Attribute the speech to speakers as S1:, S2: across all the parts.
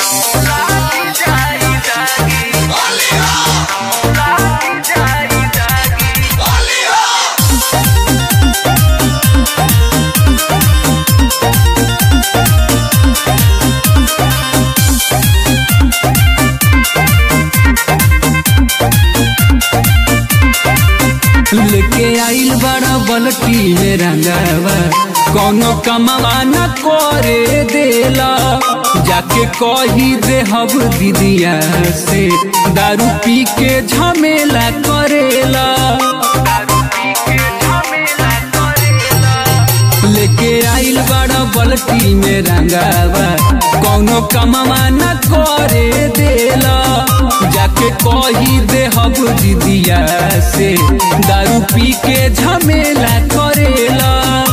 S1: लेके आइल बड़ा बलटी में रंगावा कोनो कमावा न करे देला जाके कही दे हब दीदिया से दारू पी के झमेला करेला लेके आइल बड़ा बलटी में रंगावा कोनो कमावा न करे देला जाके कही दे हब दीदिया से दारू पी के झमेला करेला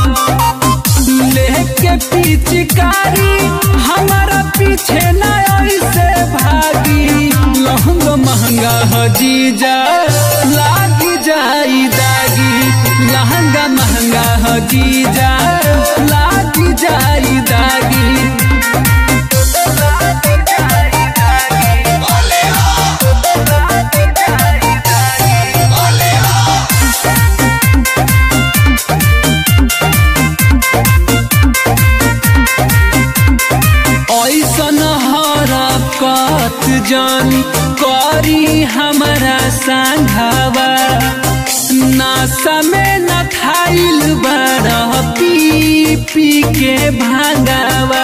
S1: लेके पिचकारी हमारा पीछे न ऐसे भागी लहंग महंगा हजीजा लागी जाई दागी लहंगा महंगा हजीजा लागी जाई दागी ऐसन हरकत जानी करी हमारा सांघावा नासा में न खाइल बड़ा पी पी के भांगावा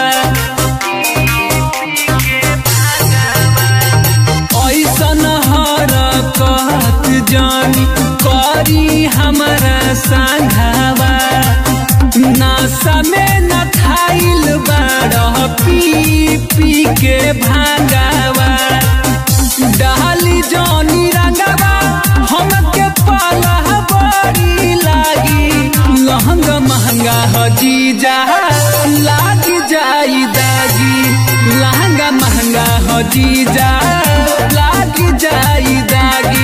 S1: ऐसन हरकत जानी करी हमारा सांघावा नासा में न खाइल बड़ा पी पी के भांगावा डाली जौनी रंगावा हमके पाला बड़ी लागी लहंगा महंगा हजीजा लागी जाई दागी लहंगा महंगा हजीजा लागी जाई दागी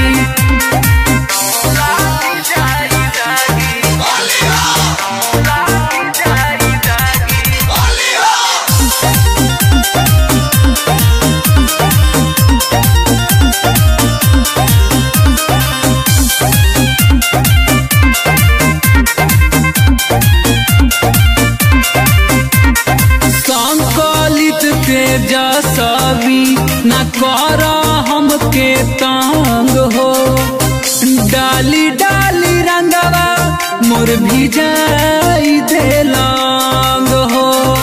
S1: संकलित तेजस्वी न कर हमके तंग हो डाली डाली रंगवा मोर भिजाई देलांग हो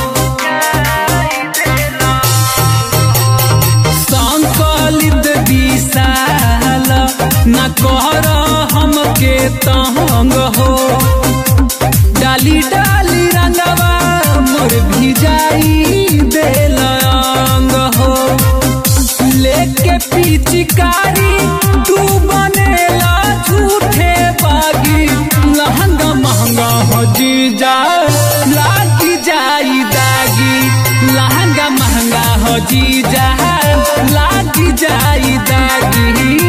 S1: संकलित विशाल न कर हमके तंग हो डाली डाली रंगवा मोर भिजाई देलांग हो लेके पिचकारी तू बनेला झूठे बागी लहंगा महंगा हो जीजा लागी जाई दागी लहंगा महंगा हो जीजा लागी जाई दागी